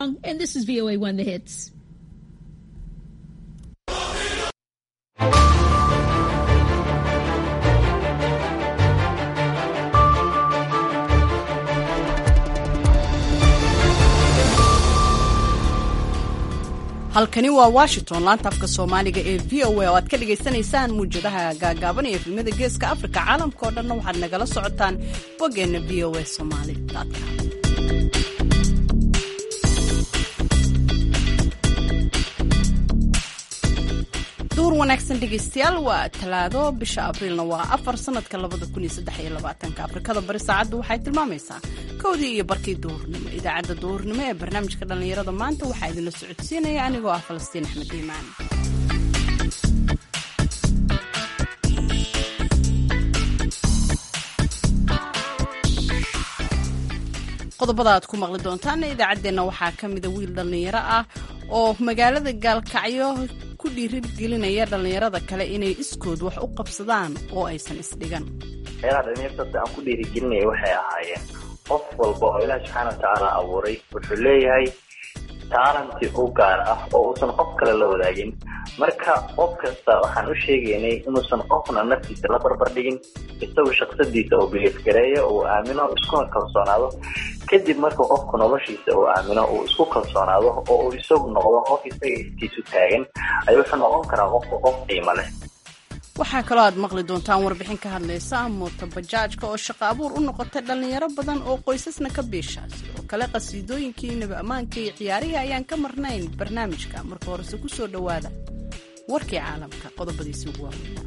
And this is VOA One The Hits. halkani waa washington laanta afka soomaaliga ee v o a oo aad ka dhagaysanaysaan muwjadaha gaagaaban ee efemada geeska afrika caalamka oo dhanna waxaad nagala socotaan boggeenna v o a somali com duur wanaagsan dhegaystayaal waa talaado bisha abriilna waa afar sanadka afrikada bari saacaddu waxay tilmaamaysaa kowdii iyo barkii duhurnimo idaacadda duhurnimo ee barnaamijka dhallinyarada maanta waxaa idinla socodsiinaya anigoo ah falastiin axmed iimaan qodobada aad ku maqli doontaan idaacaddeenna waxaa ka mida wiil dhallinyaro ah oo magaalada gaalkacyo ku dhiirigelinaya dhallinyarada kale inay iskood wax u qabsadaan oo aysan isdhigan meelaha dhalinyartada aan ku dhiirigelinaya waxay ahaayeen qof walba oo ilaah subxaana watacaala abuuray wuxuu leeyahay taalanti u gaar ah oo uusan qof kale la wadaagin marka qof kasta waxaan u sheegaynay inuusan qofna naftiisa la barbardhigin isagu shaksadiisa uu biliifgareeyo uu aamino iskuna kalsoonaado kadib marka qofku noloshiisa uu aamino uu isku kalsoonaado oo uu isagu noqdo qof isaga istiisu taagan ay wuxuu noqon karaa qofku qof qiimo leh waxaa kaloo aad maqli doontaan warbixin ka hadlaysa moota bajaajka oo shaqo abuur u noqotay dhallinyaro badan oo qoysasna ka biisha sidoo kale qasiidooyinkii nabi ammaanka iyo ciyaarihii ayaan ka marnayn barnaamijka marka horese ku soo dhowaada warkii caalamka qodobadiisi ugu waaweynaa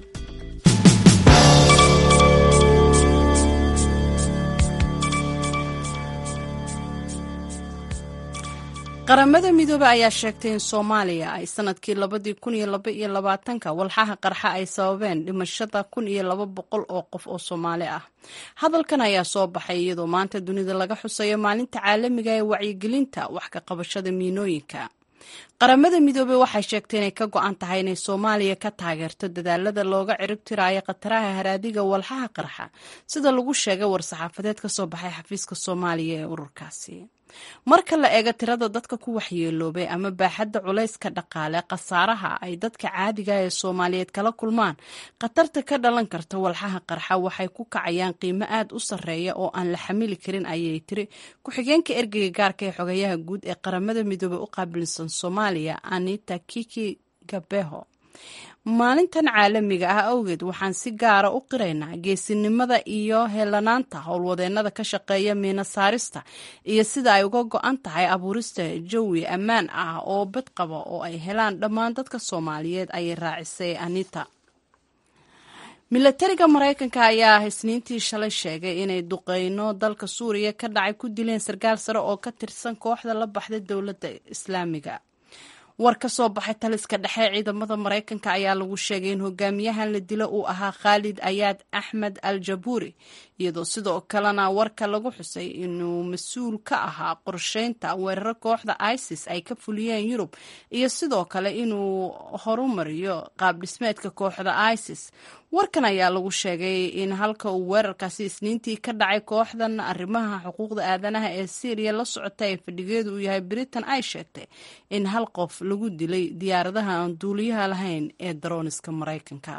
qaramada midoobe ayaa sheegtay in soomaaliya ay sanadkii labadii kun iyo laba iyo labaatanka walxaha qarxa ay sababeen dhimashada kun iyo laba boqol oo qof oo soomaali ah hadalkan ayaa soo baxay iyadoo maanta dunida laga xuseeyo maalinta caalamiga ee wacyigelinta wax ka qabashada miinooyinka qaramada midoobey waxay sheegtay inay ka go-an tahay inay soomaaliya ka taageerto dadaalada looga ciribtiraayo khataraha haraadiga walxaha qarxa sida lagu sheegay war-saxaafadeed ka soo baxay xafiiska soomaaliya ee ururkaasi marka la eego tirada dadka ku waxyeeloobay ama baaxadda culayska dhaqaale khasaaraha ay dadka caadiga ee soomaaliyeed kala kulmaan khatarta ka dhalan karta walxaha qarxa waxay ku kacayaan qiimo aad u sarreeya oo aan la xamili karin ayay tiri ku-xigeenka ergeyga gaarka ee xogayaha guud ee qaramada midoobey u qaabilsan soomaaliya anita kiki gabeho maalintan caalamiga ah awgeed waxaan si gaara u qiraynaa geesinimada iyo helanaanta howlwadeennada ka shaqeeya miina saarista iyo sida ay uga go-an tahay abuurista jawi ammaan ah oo bad qaba oo ay helaan dhammaan dadka soomaaliyeed ayay raacisay anita milatariga maraykanka ayaa isniintii shalay sheegay inay duqeyno dalka suuriya ka dhacay ku dileen sarkaal sare oo ka tirsan kooxda la baxday dowladda islaamiga war ka soo baxay taliska dhexe ciidamada maraykanka ayaa lagu sheegay in hogaamiyahan la dilo uu ahaa khaalid ayaad axmed al jabuuri iyadoo sidoo kalena warka lagu xusay inuu mas-uul ka ahaa qorsheynta weeraro kooxda isis ay ka fuliyeen yurub iyo sidoo kale inuu horumariyo qaab dhismeedka kooxda isis warkan ayaa lagu sheegay in halka uu weerarkaasi isniintii ka dhacay kooxdan arrimaha xuquuqda aadanaha ee syriya la socota ee fadhigeedu uu yahay britain ay sheegtay in hal qof lagu dilay diyaaradaha aan duuliyaha lahayn ee darooniska maraykanka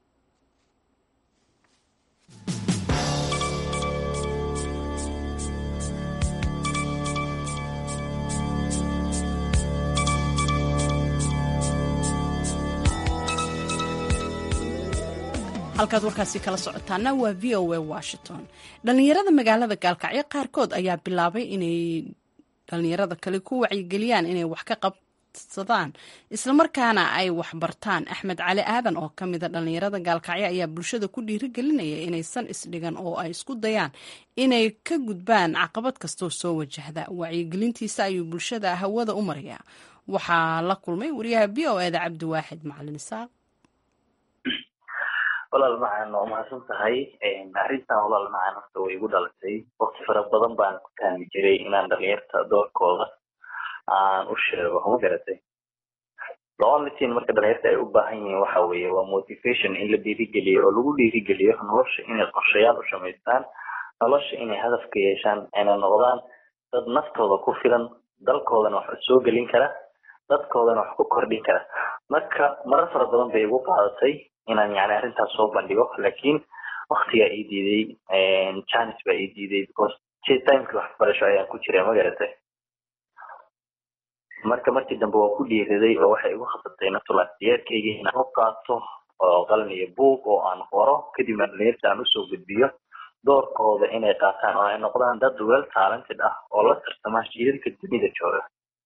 halkaad warkaasi kala socotaana waa v o a washington dhallinyarada magaalada gaalkacyo qaarkood ayaa bilaabay inay dhallinyarada kale ku wacyigeliyaan inay wax ka qabsadaan islamarkaana ay waxbartaan axmed cali aadan oo ka mida dhallinyarada gaalkacyo ayaa bulshada ku dhiirigelinaya inaysan isdhigan oo ay isku dayaan inay ka gudbaan caqabad kastoo soo wajahda wacyigelintiisa ayuu bulshada hawada u marayaa waxaa la kulmay wariyaha v o eda cabdiwaaxid macalin isaaq walaal macaan waa mahadsan tahay arrintan walaal macaan horta way igu dhalatay waqti fara badan baan ku taami jiray inaan dhalinyarta doorkooda aan u sheego ma garatay loolitin marka dhalinyarta ay u baahan yihiin waxa weeye waa motivation in la dhiirigeliyo oo lagu dhiirigeliyo nolosha inay qorshayaal u samaystaan nolosha inay hadaf ka yeeshaan ayna noqdaan dad naftooda ku filan dalkoodana wax soo gelin kara dadkoodana wax ku kordhin kara marka marar fara badan bay igu qaadatay inaan yani arrintaas soo bandhigo laakiin waktigaa ii diiday janis baa ii diiday because timekii waxbarasho ayaan ku jiray ma garatay marka markii dambe waa ku dhiiriday oo waxay igu khasabtay natulaasiyeedkayga inaan u qaato oo qalin iyo buug oo aan qoro kadibna dhalinyarta aan usoo gudbiyo doorkooda inay qaataan oo ay noqdaan dad well talented ah oo la tartama jiilalka dunida jooga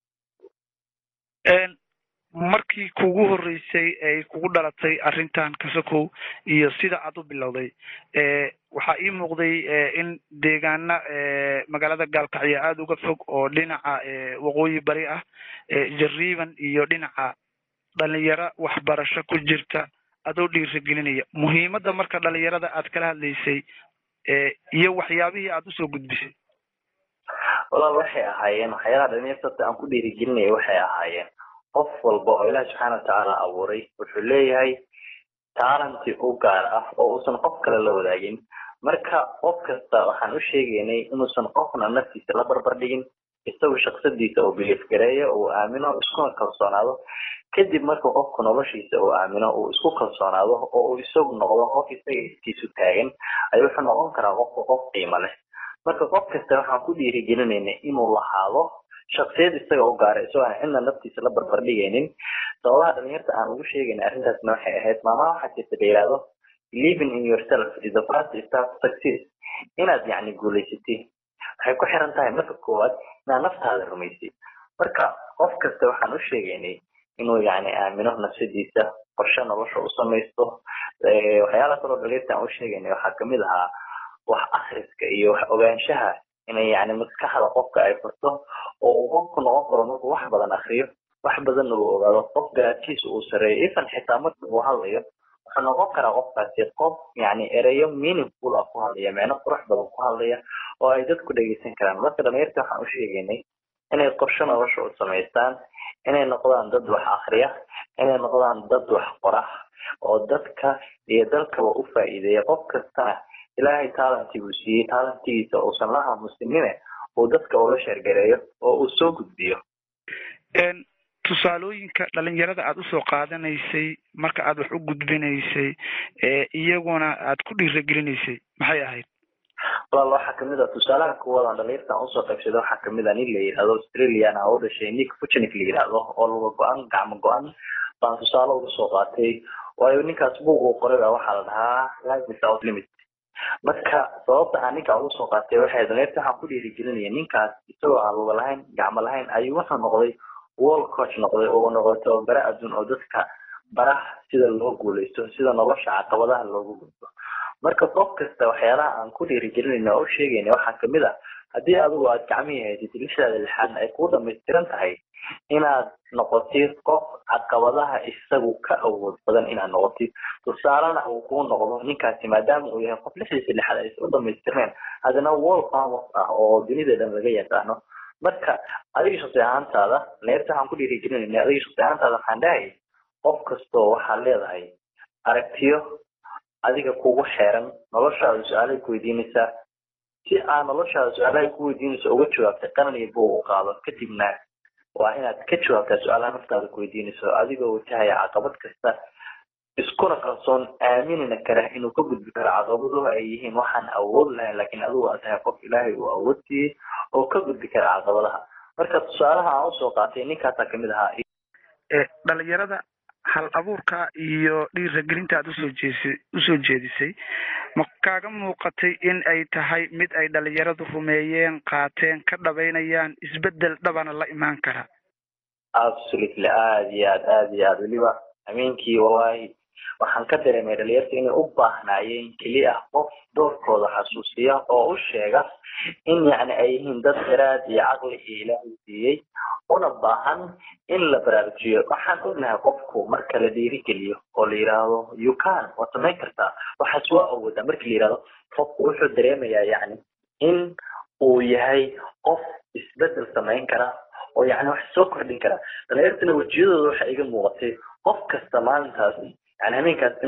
markii kugu horreysay ay kugu dhalatay arrintan kasakow iyo sida aad u bilowday waxaa ii muuqday in deegaana magaalada gaalkacyo aada uga fog oo dhinaca waqooyi bari ah jariiban iyo dhinaca dhalinyaro waxbarasho ku jirta adoo dhiirigelinaya muhiimadda marka dhalinyarada aad kala hadlaysay iyo waxyaabihii aad usoo gudbisay walaal waxay ahaayeen waxyaalaha dhalinyarta aan ku dhiirigelinaya waxay ahaayeen qof walba oo ilaah subxaana watacaala abuuray wuxuu leeyahay talanti u gaar ah oo uusan qof kale la wadaagin marka qof kasta waxaan u sheegaynay inuusan qofna naftiisa la barbar dhigin isagu shaksadiisa uu biliif gareeyo uu aamino iskuna kalsoonaado kadib marka qofku noloshiisa uu aamino uu isku kalsoonaado oo uu isagu noqdo qof isaga istiisu taagan ayuu wuxuu noqon karaa qofka qof qiimo leh marka qof kasta waxaan ku dhiirigelinayna inuu lahaado shaksiyad isaga u gaara isagoo aan cidna naftiisa la barbar dhigaynin sababaha dhalinyarta aan ugu sheegayna arrintaasna waxay ahayd maamaha waxaa jirta la yidhaahdo living in yourself is the first step success inaad yacni guulaysatid waxay ku xiran tahay marka koowaad inaad naftaada rumaysay marka qof kasta waxaan u sheegaynay inuu yacni aamino nafsadiisa qorshe nolosha u samaysto waxyaalaha kaloo dhalinyarta aan u sheegaynay waxaa kamid ahaa wax akhriska iyo wax ogaanshaha inay yani maskaxda qofka ay furto oo uu qofku noqon karo markuu wax badan akriyo wax badanna uu ogaado qof garaadkiisa uu sareeyo ifan xitaa marka uu hadlayo wuxuu noqon karaa qofkaasi qof yani ereyo meaningful ah ku hadlaya micno qurux badan ku hadlaya oo ay dadku dhegeysan karaan marka dhalinyarta waxaan u sheegaynay inay qorshe nolosha u samaystaan inay noqdaan dad wax akriya inay noqdaan dad wax qora oo dadka iyo dalkaba u faa'iideeya qof kastana ilaahay talanti buu siiyey talantigiisa uusan la aamusinine uu dadka ula sheergareeyo oo uu soo gudbiyo tusaalooyinka dhalinyarada aad usoo qaadanaysay marka aad wax u gudbinaysay iyaguna aad ku dhiiragelinaysay maxay ahayd walaal waxaa kamid ah tusaalaha kuwaad aan dhalinyartan usoo qaybsaday waxaa kamid ah nin la yidhahdo australian ah oo dhashay nick fuchnik la yidhahdo oo luga go-an gacmo go-an baan tusaale uga soo qaatay waayo ninkaas buug uu qoray baa waxaa la dhahaa life without limit marka sababta aan ninkaa ugu soo qaatay waxay dhalinyarta waxaan ku dhiirigelinaya ninkaas isagoo aan luga lahayn gacmo lahayn ayuu wuxuu noqday world coach noqday oo noqday tababare adduun oo dadka baraha sida loo guuleysto sida nolosha caqabadaha loogu gudbo marka qof kasta waxyaalaha aan ku dhiirigelinayna oo u sheegayna waxaa kamid ah haddii adigu aad gacmihii haysatid lixdaada lixaadna ay kuu dhamaystiran tahay inaad noqotid qof caqabadaha isagu ka awood badan inaad noqotid tusaalena uu kuu noqdo ninkaasi maadaama uu yahay qof lixdiisa lixaad ay isu dhamaystirneen haddana world famous ah oo dunida dhan laga yaqaano marka adiga shaqsi ahaantaada neerta waxaan ku dhiirigelinayna adiga shaqsi ahaantaada waxaan dhahay qof kastoo waxaad leedahay aragtiyo adiga kugu xeeran noloshaada su-aalay ku weydiinaysaa si aad noloshaada su-aalahay ku weydiinayso uga jawaabtay qaran iyo buug u qaado kadibna waa inaad ka jawaabtaa su-aalaha naftaada ku weydiinayso adigoo wajahaya caqabad kasta iskuna kalsoon aaminina kara inuu ka gudbi karo caqabaduhu ay yihiin waxaan awood lahayn laakiin adigu aad tahay qof ilaahay uu awood siiyey oo ka gudbi kara caqabadaha marka tusaalaha aan usoo qaatay ninkaasaa kamid ahaa dhalinyarada hal abuurka iyo dhiiragelinta aad usoo jeesi usoo jeedisay ma kaaga muuqatay in ay tahay mid ay dhalinyaradu rumeeyeen qaateen ka dhabaynayaan isbedel dhabana la imaan kara absolutely aada iyo aad aada iyo aad weliba amiinkii wallahi waxaan ka dareemay dhalinyarta inay u baahnaayeen keliya qof doorkooda xasuusiya oo u sheega in yacni ay yihiin dad garaad iyo caqli iyo ilaahay siiyey una baahan in la baraarujiyo waxaan ognahay qofku marka la dhiirigeliyo oo la yidhaahdo you can waad samayn kartaa waxaas waa awoodaa marki la yidhahdo qofku wuxuu dareemayaa yacni in uu yahay qof isbedel samayn kara oo yacni wax soo kordhin kara dhalinyartana wejiyadooda waxa iga muuqatay qof kasta maalintaas yani habeenkaas inuu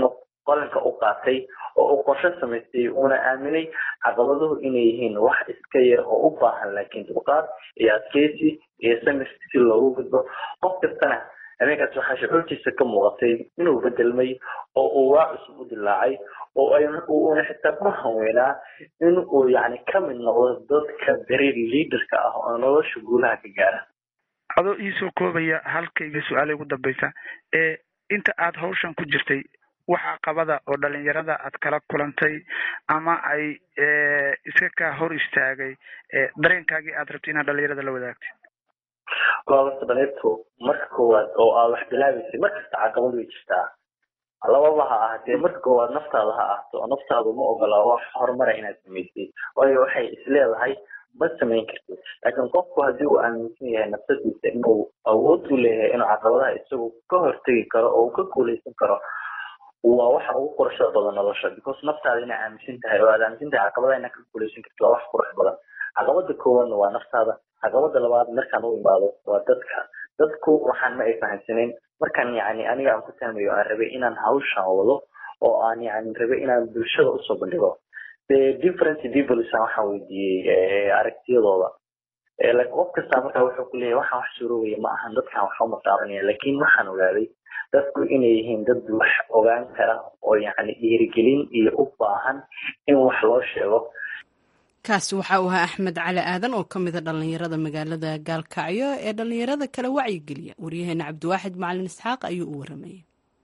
qalinka u qaatay oo uu qorshe samaystay uuna aaminay caqabaduhu inay yihiin wax iska yar oo u baahan laakiin dulqaad iyo adkeysi iyo samir si loogu gudbo qof kastana habeenkaas waxaa shucuurtiisa ka muuqatay inuu bedelmay oo uu waa cusub u dilaacay oo uuna xitaa ku hanweynaa in uu yani ka mid noqdo dadka dareer liaderka ah oo nolosha guulaha ka gaara adoo iisoo koobaya halkayga su-aala ugu dambeysa ee inta aad hawshan ku jirtay waxa qabada oo dhalinyarada aad kala kulantay ama ay iska kaa hor istaagay dareenkaagii aad rabtay inaad dhalinyarada la wadaagtay goobasta dhaliirtu marka koowaad oo aad wax bilaabeysay markasta caqabad way jirtaa lababa ha ahatee marka koowaad naftaada ha ahto oo naftaadu ma ogola wax horumara inaad samaysay waayo waxay isleedahay ma samayn kartid laakiin qofku haddii uu aaminsan yahay nafsadiisa inuu awood u leeyahay inuu caqabadaha isagu ka hortegi karo oo uu ka guuleysan karo waa waxa ugu quruxda badan nolosha because naftaada inaa aaminsan tahay oo aad aaminsan tahay caqabadaha inaad ka guuleysan kartid waa wax qurux badan caqabada koowaadna waa naftaada caqabada labaad markaan u imaado waa dadka dadku waxaan ma ay fahamsanayn markaan yani aniga aan ku taamayo aan rabay inaan hawshan wado oo aan yani rabay inaan bulshada usoo bandhigo the different peoples waxaan weydiiyey aragtiyadooda qof kasta markaa wuxuu ku leeyahay waxaan wax suuroobaya ma ahan dadkan wax uma taabanaya laakiin waxaan ogaaday dadku inay yihiin dad wax ogaan kara oo yani dhiirigelin iyo u baahan in wax loo sheego kaasi waxa uu ahaa axmed cali aadan oo ka mida dhallinyarada magaalada gaalkacyo ee dhallinyarada kale wacyigeliya waryaheena cabdiwaaxid macalin isxaaq ayuu u waramayay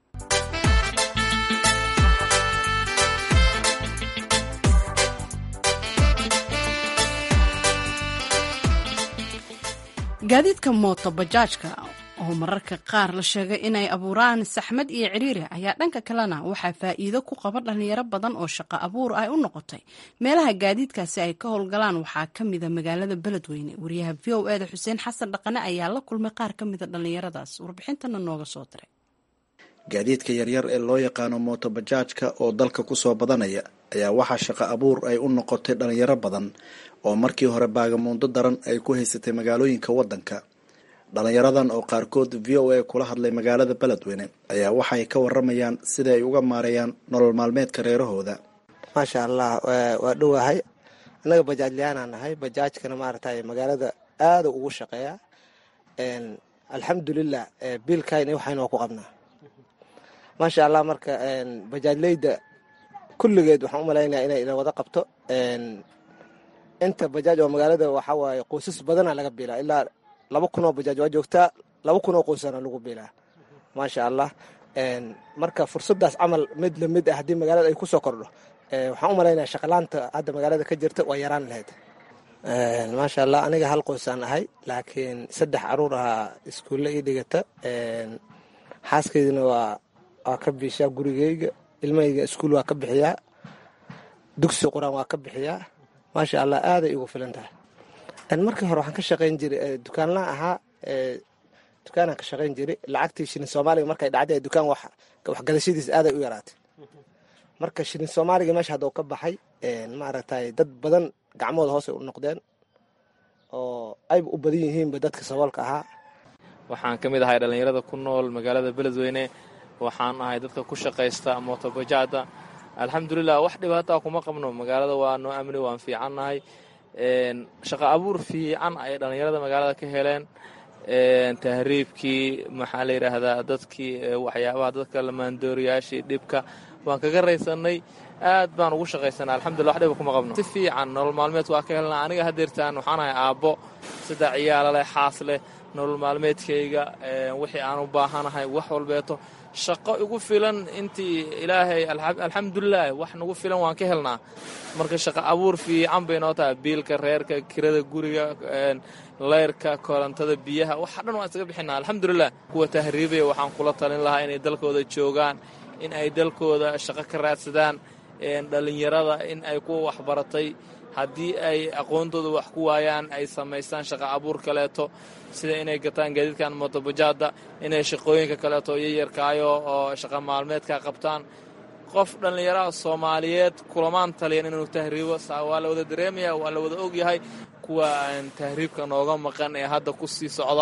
gaadiidka mooto bajaajka oo mararka qaar la sheegay inay abuuraan saxmad iyo ciriiri ayaa dhanka kalena waxaa faa'iido ku qaba dhalinyaro badan oo shaqo abuur ay u noqotay meelaha gaadiidkaasi ay ka howlgalaan waxaa ka mida magaalada beledweyne wariyaha v o eda xuseen xasan dhaqane ayaa la kulmay qaar ka mida dhallinyaradaas warbixintana nooga soo diray gaadiidka yaryar ee loo yaqaano mooto bajaajka oo dalka kusoo badanaya ayaa waxaa shaqo abuur ay u noqotay dhalinyaro badan oo markii hore baagamuundo daran ay ku haysatay magaalooyinka waddanka dhalinyaradan oo qaarkood v o a kula hadlay magaalada beledweyne ayaa waxay ka waramayaan sida ay uga maareeyaan nolol maalmeedka reerahooda maasha allah waa dhowahay annaga bajaajlayaanaa nahay bajaajkana maaragtay magaalada aada ugu shaqeeya alxamdulilah biilkayna waxaynu waa ku qabnaa maasha allah marka bajaajleyda kulligeed waxaan u malaynaya inay ila wada qabto inta bajaaj oo magaalada waxaa waaye qoysas badana laga biilaa ilaa laba kun oo bajaaj waa joogtaa laba kun oo qoysana lagu biilaa maasha allah marka fursadaas camal mid lamid ah haddii magaalada ay kusoo kordho waxaan u malaynaya shaqalaanta hadda magaalada ka jirta waa yaraan lahayd maasha allah aniga hal qoysaan ahay laakiin saddex caruur ahaa iskuulle ii dhigata xaaskeydina waa waa ka biishaa gurigeyga ilmahayga iskuul waa ka bixiyaa dugsi qur-aan waa ka bixiyaa maasha allah aaday igu filan tahay markii hore waxaan ka shaqayn jiray dukaanlaan ahaa dukaanaan ka shaqayn jiray lacagtii shilin soomaaliga markay dhacday dukaan waxgadashadiis aaday u yaraatay marka shilin soomaaliga meesha hadda u ka baxay maaragtay dad badan gacmooda hoose u noqdeen oo ayba u badan yihiinba dadka saboolka ahaa waxaan ka mid ahay dhallinyarada ku nool magaalada beledweyne waxaan ahay dadka ku shaqaysta mootobajaada alxamdulilah wax dhibaataa kuma qabno magaalada waa noo amni waan fiicannahay shaqo abuur fiican ay dhallinyarada magaalada ka heleen tahriibkii maxaa la yidhaahdaa dadkii waxyaabaha dadka lamaandooriyaashii dhibka waan kaga raysanay aad baan ugu shaqaysanaa alxamdullah wax dhiba kuma qabno si fiican nolol maalmeed waa ka helnaa aniga hadeertaan waxaan ahay aabbo saddex ciyaala leh xaas leh nolol maalmeedkayga wixii aan u baahanahay wax walbeeto shaqo igu filan intii ilaahay alxamdulilah wax nagu filan waan ka helnaa marka shaqo abuur fiican bay noo tahay biilka reerka kirada guriga leyrka korontada biyaha waxa dhan waan isaga bixinaa alxamdulilah kuwa tahriibaya waxaan kula talin lahaa inay dalkooda joogaan in ay dalkooda shaqo ka raadsadaan dhallinyarada in ay kuwa waxbaratay haddii ay aqoontooda wax ku waayaan ay samaystaan shaqo abuur kaleeto sida inay gataan gaadiidkan motobajaada inay shaqooyinka kaleeto yayarkaayo oo shaqa maalmeedka qabtaan qof dhallinyaraha soomaaliyeed kulamaan taliyan inuu tahriibo waa la wada dareemaya waa la wada ogyahay kuwa aan tahriibka nooga maqan ee hadda ku sii socda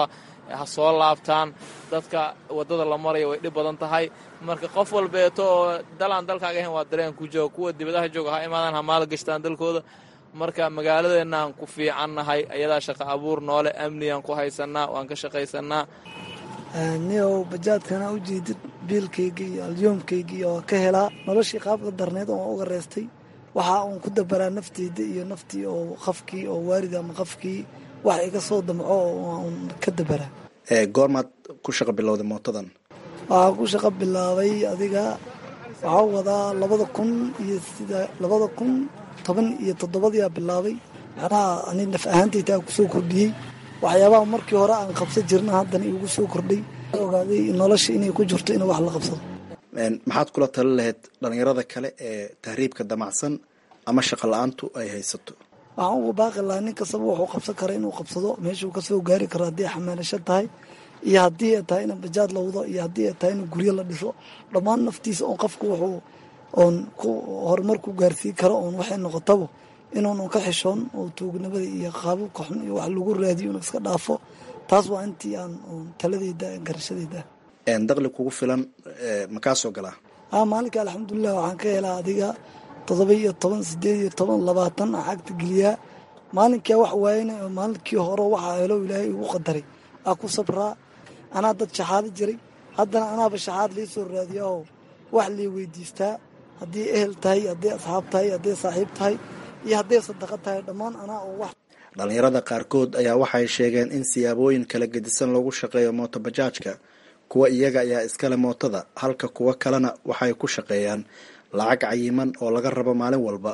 ha soo laabtaan dadka waddada la maraya way dhib badan tahay marka qof walbeeto oo dalaan dalkaaga ahayn waa dareen ku jooga kuwa dibadaha jooga ha imaadaan ha maal gashtaan dalkooda marka magaaladeenaan ku fiicannahay ayadaa shaqo abuur noole amnigaan ku haysannaa waan ka shaqaysannaa niyow bajaadkana u jeedid biilkayga iyo alyoomkayga iyo waa ka helaa noloshii qaabka darneed oo uga reestay waxaa uun ku dabaraa nafteyda iyo naftii oo qafkii oo waalid ama qafkii wax iga soo damco oo uun ka dabaraa goormaad ku shaqo bilowday mootadan waxaa ku shaqo bilaabay adiga waxaa wadaa labada kun iyo sida labada kun toban iyo toddobadiyaa bilaabay macnaha ani naf ahaantaytaa kusoo kordhiyey waxyaabaha markii hore aan qabsan jirna haddana igu soo kordhay ogaaday nolosha inay ku jirto in wax la qabsado maxaad kula tali lahayd dhalinyarada kale ee tahriibka damacsan ama shaqo la-aantu ay haysato waxaan uga baaqi lahaa nin kastaba wuxuu qabsan kara inuu qabsado meeshuu kasoo gaari karo haddii xamaalasho tahay iyo haddii ay tahay in bajaad la wado iyo haddii ay tahay in guryo la dhiso dhammaan naftiisa oon qofku wuxuu oon ku horumar ku gaarsiin karo oon waxay noqotaba inuunan ka xishoon oo tuugnimada iyo qaababka xun iyo wax lagu raadiyo inuu iska dhaafo taas waa intii aan taladeyda garashadeyda daqli kugu filan makaa soo galaa a maalinka alxamdulilah waxaan ka helaa adiga toddoba iyo toban sideed iyo toban labaatan aan xagta geliyaa maalinkaa wax waayana maalinkii hore waxaa helo ilaahay igu qadaray aa ku sabraa anaa dad shaxaado jiray haddana anaaba shaxaad lii soo raadiya oo wax lii weydiistaa haddii ehel tahay hadday asxaab tahay hadday saaxiib tahay iyo hadday sadaqa tahay dhammaan anaa oo wax dhalinyarada qaarkood ayaa waxay sheegeen in siyaabooyin kala gedisan loogu shaqeeyo mootobajaajka kuwa iyaga ayaa iskale mootada halka kuwa kalena waxay ku shaqeeyaan lacag cayiman oo laga rabo maalin walba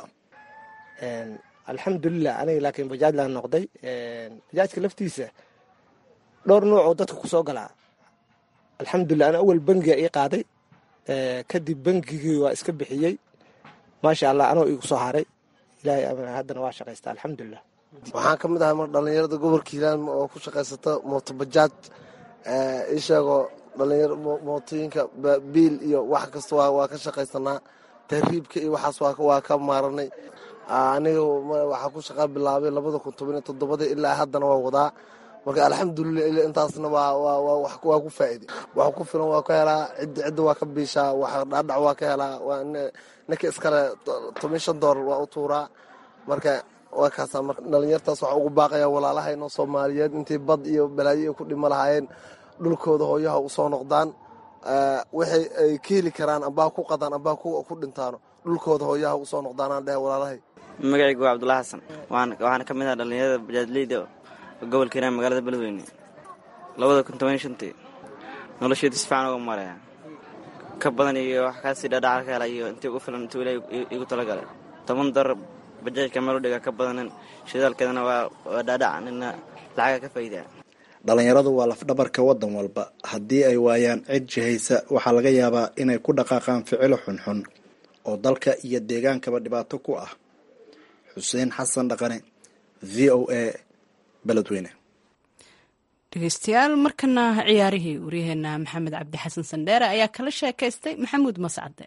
alxamdulilah aniga laakiin bajaaj laan noqday bajaajka laftiisa dhowr nuuc oo dadka kusoo galaa alxamdulilah ana awal bangiga ii qaaday kadib bangigii waa iska bixiyey maasha allah anoo igu soo haray ilaahay haddana waa shaqaysta alxamdulilah waxaan ka mid ahay mar dhallinyarada gobolka hiilaan oo ku shaqaysata mootobajaaj ii sheegoo dhalinyar mootooyinka biil iyo wax kasta waa ka shaqaysanaa tahriibka iyo waxaas waa ka maaranay aniga waxaa ku shaqaa bilaabay labada kun toban iyo toddobada ilaa haddana waa wadaa marka alxamdulilah ila intaasna waa ku faa'iday wax ku filan waa ka helaa cidda cidda waa ka biishaa wax dhaadhac waa ka helaa ninka iskale toban shan doolar waa u tuuraa marka waa kaasaa marka dhalinyartaas waxaa ugu baaqaya walaalahayno soomaaliyeed intay bad iyo balaayo ay ku dhimo lahaayeen dhulkooda hooyaha u soo noqdaan waxay ay ka heli karaan ambaa ku qadaan ambaa ku dhintaano dhulkooda hooyaha u soo noqdaanaan dhehe walaalahay magacaygu waa cabdullahi xasan waxaana ka mid ah dhallinyarada bajaajleyda gobolka hiiraan magaalada beledweyne labada kun toban shantii nolosheedu si fiican uga maraya ka badan iyo wax kaasii dhaadhaca ka hela iyo intii ugu filan intuu ilaah igu talagalay toban dar bajaajka meel u dhiga ka badanin shidaalkeedana waa dhaadhac nina lacaga ka faa'iidaa dhalinyaradu waa lafdhabarka waddan walba haddii ay waayaan cid jihaysa waxaa laga yaabaa inay ku dhaqaaqaan ficilo xunxun oo dalka iyo deegaankaba dhibaato ku ah xuseen xasan dhaqane v o a beledweyne dhegeystayaal markana ciyaarihii waryaheena maxamed cabdi xasan sandheere ayaa kala sheekaystay maxamuud mascade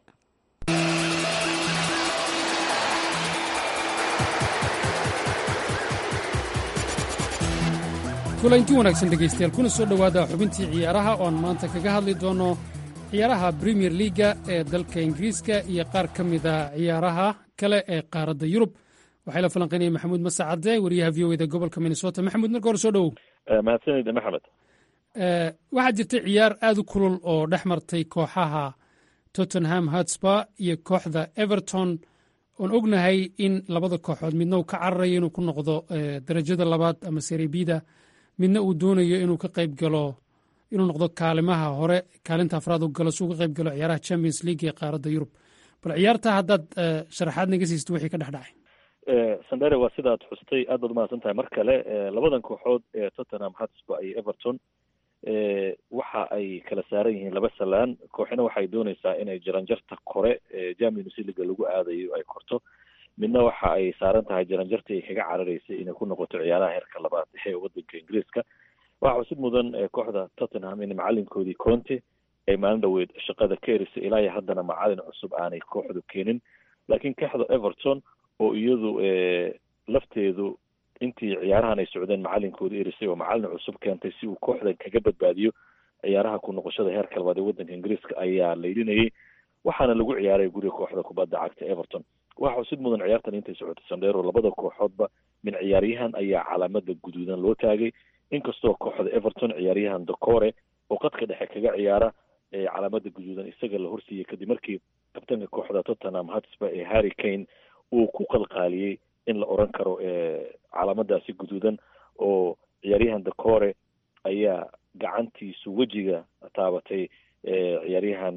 kulanti wanaagsan dhegaystayaal kuna soo dhowaada xubintii ciyaaraha oon maanta kaga hadli doono ciyaaraha bremier liaga ee dalka ingiriiska iyo qaar ka mida ciyaaraha kale ee qaaradda yurub waxaa la falanqaynaya maxamuud masacade wariyaha v o eda gobolka minnesota maxamuud marka hore soo dhowow mahadsanida maxamed waxaa jirtay ciyaar aad u kulul oo dhex martay kooxaha tottenham hotspur iyo kooxda everton oon ognahay in labada kooxood midna uu ka cararayo inuu ku noqdo darajada labaad ama serebida midna uu doonayo inuu ka qayb galo inuu noqdo kaalimaha hore kaalinta afraad u galo si uu ka qayb galo ciyaaraha champions league ee qaaradda yurub bal ciyaarta haddaad sharaxaad naga siisto wixii ka dhex dhacay sandere waa sidaad xustay aad baad umahadsan tahay mar kale labadan kooxood ee tottenham hotspur iyo everton waxa ay kala saaran yihiin laba salaan kooxina waxay dooneysaa inay jaranjarta kore ee champions leaga lagu aadayo ay korto midna waxa ay saaran tahay jaranjartii ay kaga cararaysay inay ku noqoto ciyaaraha heerka labaad ee wadanka ingiriiska waxaa xusid mudan kooxda tottenham in macalinkoodii conte ay maalin dhaweyd shaqada ka erisay ilaa iyo haddana macalin cusub aanay kooxdu keenin laakiin kooxda everton oo iyadu lafteedu intii ciyaarahan ay socdeen macalinkooda erisay oo macalin cusub keentay si uu kooxdan kaga badbaadiyo ciyaaraha ku noqoshada heerka labaad ee waddanka ingiriiska ayaa laylinayay waxaana lagu ciyaaray guriga kooxda kubadda cagta everton waxa xusid mudan ciyaartan intay socotay sandheero labada kooxoodba min ciyaaryahan ayaa calaamada guduudan loo taagay inkastoo kooxda everton ciyaaryahan docore oo qadka dhexe kaga ciyaara calaamada guduudan isaga la horsiiyey kadib markii kabtanka kooxda tottenham hotspur ee harry kane uu ku qalqaaliyey in la oran karo calaamadaasi guduudan oo ciyaaryahan docore ayaa gacantiisu wejiga taabatay ciyaaryahan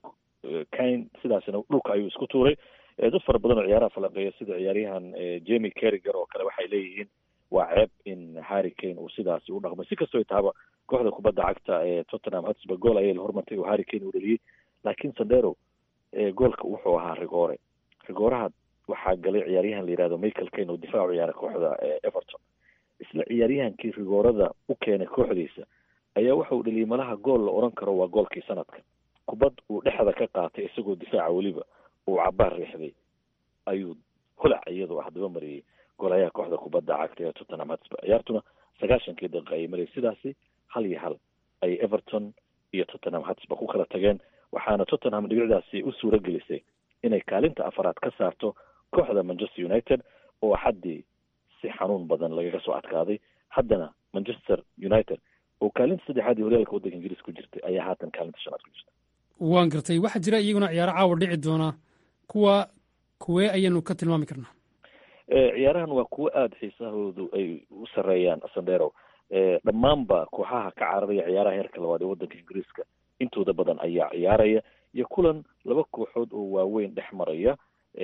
kane sidaasina dhulka ayuu isku tuuray dad fara badan oo ciyaaraha falanqeeya sida ciyaaryahan jemi carriger oo kale waxay leeyihiin waa ceeb in harry kane uu sidaasi u dhaqmay si kastoo tahaba kooxda kubadda cagta ee tottenham hotspur gool ayay la hormartay oo harry kane uu dhaliyey laakiin sandero goolka wuxuu ahaa rigoore rigooraha waxaa galay ciyaaryahan la yihahdo michael kane oo difaac u ciyaaray kooxda everton isla ciyaaryahankii rigoorada u keenay kooxdiisa ayaa waxa uu dhaliyey malaha gool la oran karo waa goolkii sanadka kubad uu dhexda ka qaatay isagoo difaaca weliba uu cabaar riixday ayuu holac iyadoo ah daba mariyey goolayaha kooxda kubadda cagta ee tottenham hotspur ciyaartuna sagaashankii daqiiqa ayay marayay sidaasi hal iyo hal ay everton iyo tottenham hotspur ku kala tageen waxaana tottenham dhibicdaasi u suura gelisay inay kaalinta afaraad ka saarto kooxda manchester united oo xaddii si xanuun badan lagaga soo adkaaday haddana manchester united oo kaalinta saddexaad ee horyaalka waddanka ingiriis ku jirtay ayaa haatan kaalinta shanaad ku jirta waan gartay waxaa jira iyaguna ciyaaro caawa dhici doona kuwa kuwee ayaanu ka tilmaami karnaa ciyaarahan waa kuwo aada xiisahoodu ay u sareeyaan sandero dhammaanba kooxaha ka cararaya ciyaaraha heerka labaad ee waddanka ingiriiska intooda badan ayaa ciyaaraya iyo kulan laba kooxood oo waaweyn dhex maraya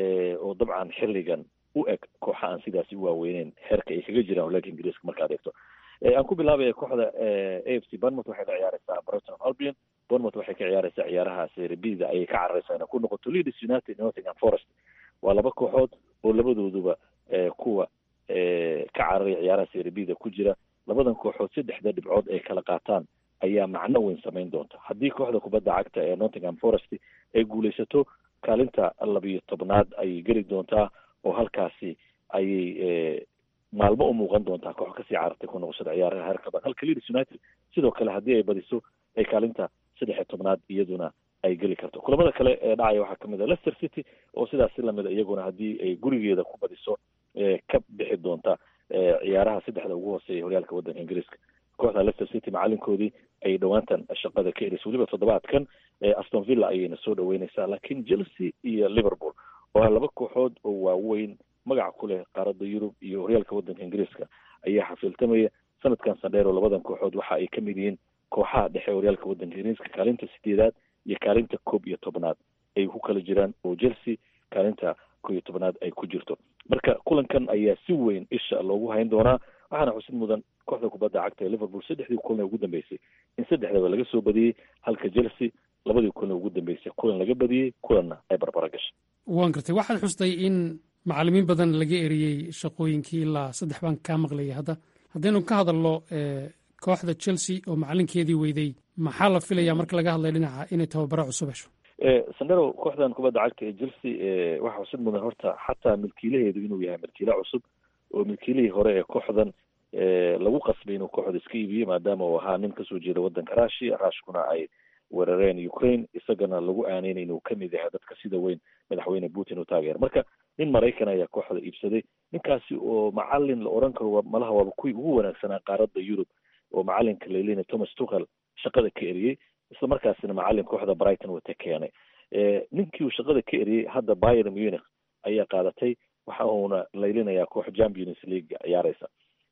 oo dabcan xilligan u eg kooxa aan sidaasi u waaweyneyn heerka ay kaga jiraan horyaalka ingiriiska markaad eegto aan ku bilaabaya kooxda a f c bournemouth waxay la ciyaareysaa brighton albion bournemouth waxay ka ciyaareysaa ciyaaraha serbida ayay ka carareysaa inay ku noqoto leeds united nottingham forest waa laba kooxood oo labadooduba kuwa ka cararaya ciyaaraha serbida ku jira labadan kooxood saddexda dhibcood ay kala qaataan ayaa macno weyn samayn doonta haddii kooxda kubadda cagta ee nottingham forest ay guuleysato kaalinta labiyo tobnaad ayay geli doontaa oo halkaasi ayay maalmo u muuqan doontaa koox kasii carartay ku noqoshada ciyaaraha heerka badan halka leeds united sidoo kale haddii ay badiso ay kaalinta saddex iyo tobnaad iyaduna ay geli karto kulamada kale ee dhacaya waxaa kamid a leicester city oo sidaas si lamida iyaguna haddii ay gurigeeda ku badiso ka bixi doonta ciyaaraha saddexda ugu hooseeya horyaalka waddanka ingiriiska kooxda leicester city macalinkoodii ay dhowaantan shaqada ka erisay weliba toddobaadkan aston villa ayayna soo dhaweyneysaa laakiin chelsea iyo liverpool oo ah laba kooxood oo waaweyn magac ku leh qaaradda yurub iyo horyaalka waddanka ingiriiska ayaa xafiiltamaya sanadkan sandheero labadan kooxood waxa ay ka mid yihiin kooxaha dhexe horyaalka waddanka ingiriiska kaalinta sideedaad iyo kaalinta koob iyo tobnaad ay ku kala jiraan oo chelsea kaalinta koob iyo tobnaad ay ku jirto marka kulankan ayaa si weyn isha loogu hayn doonaa waxaana xusid mudan kooxda kubadda cagta ee liverpool saddexdii kulan ee ugu dambeysay in saddexdaba laga soo badiyey halka chelsea labadii kulan ee ugu dambeysay kulan laga badiyey kulanna ay barbara gashay waan gartay waxaad xustay in macalimiin badan laga eriyey shaqooyinkii ilaa saddex baan kaa maqlayay hadda haddaynu ka hadalno kooxda chelsea oo macalinkeedii weyday maxaa la filayaa marka laga hadlay dhinaca inay tababaro cusub hesho sandero kooxdan kubadda cagta ee chelsea waxaa xusid mudan horta xataa milkiilaheedu inuu yahay milkiile cusub oo milkiilihii hore ee kooxdan lagu qasbay inuu kooxda iska iibiyo maadaama uu ahaa nin kasoo jeeda waddanka rushia rushkuna ay weerareen ukraine isagana lagu aaneynay inuu kamid yahay dadka sida weyn madaxweyne putin u taageera marka nin maraykan ayaa kooxda iibsaday ninkaasi oo macalin la oran karo malaha waaba kuwii ugu wanaagsanaa qaaradda yurub oo macalinka laylina thomas tuchel shaqada ka eriyey isla markaasina macalin kooxda brighton wata keenay ninkii uu shaqada ka eriyey hadda bayer munich ayaa qaadatay waxa uuna laylinayaa koox champions league ciyaareysa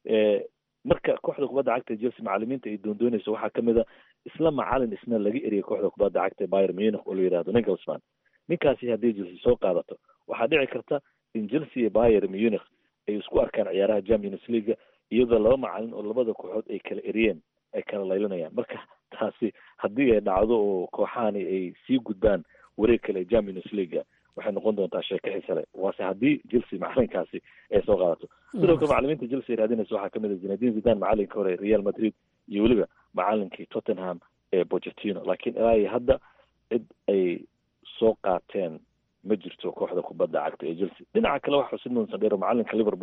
marka kooxda kubadda cagta chelsea macalimiinta ay doondooneyso waxaa kamid a isla macalin isna laga eriyay kooxda kubadda cagta bayer munich oo la yihahdo ningelsman ninkaasi haddii chelsea soo qaadato waxaa dhici karta in chelsea iyo bayer munich ay isku arkaan ciyaaraha champions league iyadoo laba macalin oo labada kooxood ay kala eriyeen ay kala laylinayaan marka taasi haddii ay dhacdo oo kooxahani ay sii gudbaan wareeg kale champions league waxay noqon doontaa sheeko xiise leh waase haddii chelsea macalinkaasi ay soo qaadato sidoo kale macalimiinta chelsea ay raadinaysa waxaa kamid a zinadin zidan macalinka hore real madrid iyo weliba macalinkii tottenham ee bochetino laakiin ilaa iyo hadda cid ay soo qaateen ma jirto kooxda kubadda cagta ee chelsea dhinaca kale waxa xusid mudan sandero macalinka liverpool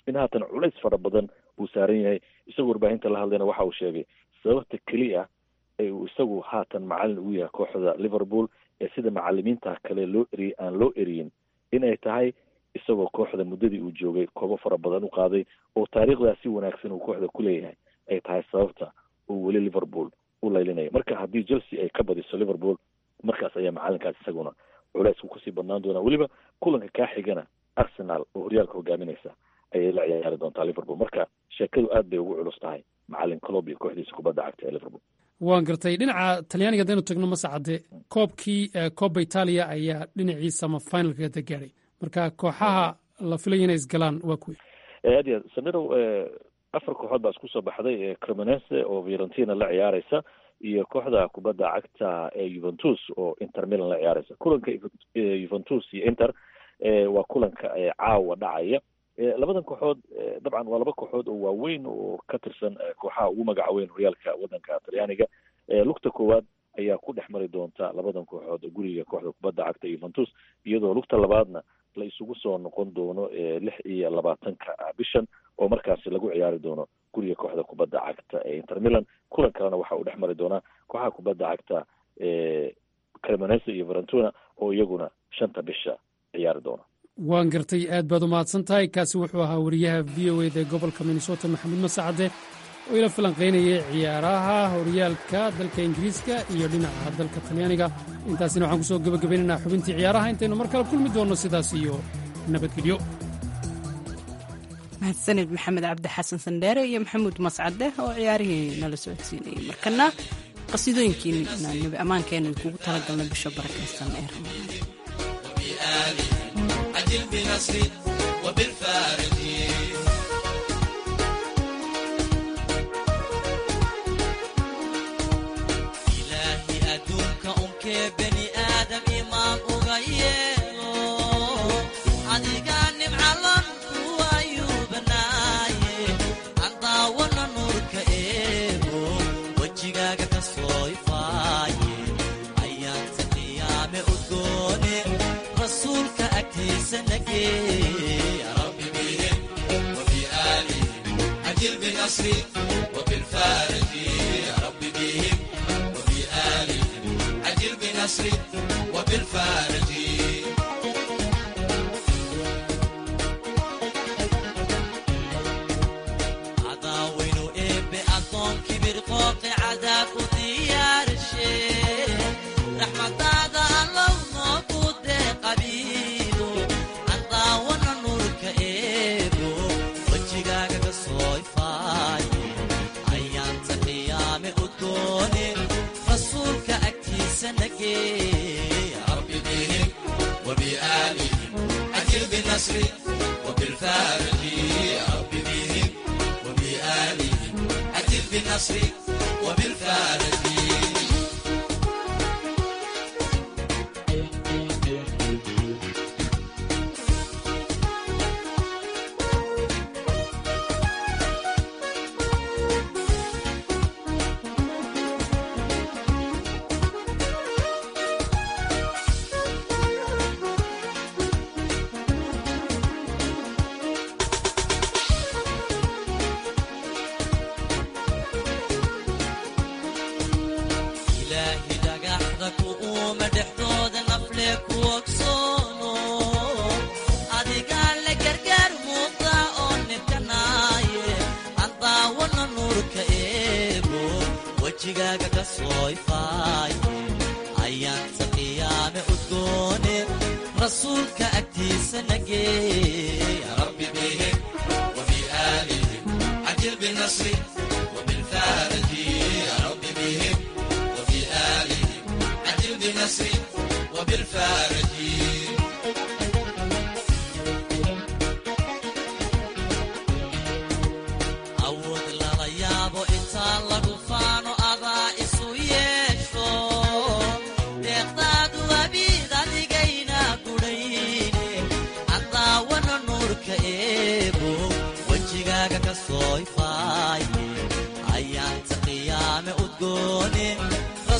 in haatan culays fara badan uu saaran yahay isagoo warbaahinta la hadlayna waxa uu sheegay sababta keliya ee uu isagu haatan macalin ugu yahay kooxda liverpool ee sida macalimiinta kale loo eriyey aan loo eriyin inay tahay isagoo kooxda muddadii uu joogay koobo fara badan u qaaday oo taariikhdaas si wanaagsan uu kooxda ku leeyahay ay tahay sababta uu weli liverpool u laylinaya marka haddii chelsea ay ka badiso liverpool markaas ayaa macalinkaas isaguna culeysku kusii badnaan doonaa weliba kulanka kaa xigana arsenal oo horyaalka hogaaminaysa ayay la ciyaari doontaa liverpool marka sheekadu aad bay ugu culus tahay macalin colob iyo kooxdiisa kubadda cagta ee liverpool waan gartay dhinaca talyaaniga haddaynu tagno masacade koobkii koobba itaaliya ayaa dhinaciisa ama finalkeeda gaadhay marka kooxaha la filaya inay isgalaan waa kuwi aad iyo aad samirow afar kooxood baa isku soo baxday cremonese oo fiorentina la ciyaaraysa iyo kooxda kubadda cagta ee juventus oo inter milan la ciyaaraysa kulanka juventus iyo inter waa kulanka caawa dhacaya labadan kooxood dabcan waa laba kooxood oo waaweyn oo ka tirsan kooxaha ugu magaca weyn horyaalka waddanka talyaaniga lugta koowaad ayaa ku dhex mari doonta labadan kooxood guriga kooxda kubadda cagta juventus iyadoo lugta labaadna la isugu soo noqon doono lix iyo labaatanka bishan oo markaasi lagu ciyaari doono guriga kooxda kubadda cagta ee inter milan kulan kalena waxa uu dhex mari doonaa kooxaha kubadda cagta cremonese iyo verentuna oo iyaguna shanta bisha ciyaari doona waan gartay aad baad u mahadsan tahay kaasi wuxuu ahaa wariyaha v o eda ee gobolka minnesota maxamuud masacade oo ila falanqaynayay ciyaaraha horyaalka dalka ingiriiska iyo dhinaca dalka talyaaniga intaasina waxaan kusoo gebagabaynaynaa xubintii ciyaaraha intaynu mar kale kulmi doonno sidaas iyo nabadgelyo mahadsanid maxamed cabdi xasan sandheere iyo maxamuud mascade oo ciyaarihii nala socodsiinayay markana qasiidooyinkiina nabi ammaankeena kugu talagalna bisha barakaysan ee ramadaan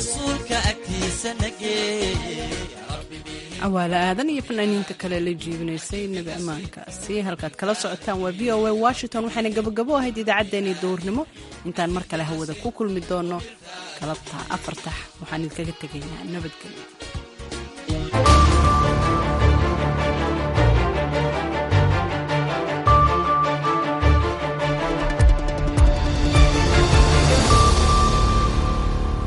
rasuulka agtiisa nageeye cawaale aadan iyo fanaaniinta kale la jiibinaysay nebi ammaankaasi halkaad kala socotaan waa v o a washington waxayna gabagabo ahayd idaacaddeenii duurnimo intaan mar kale hawada ku kulmi doono galabta afartax waxaan idinkaga tegaynaa nabadgelyo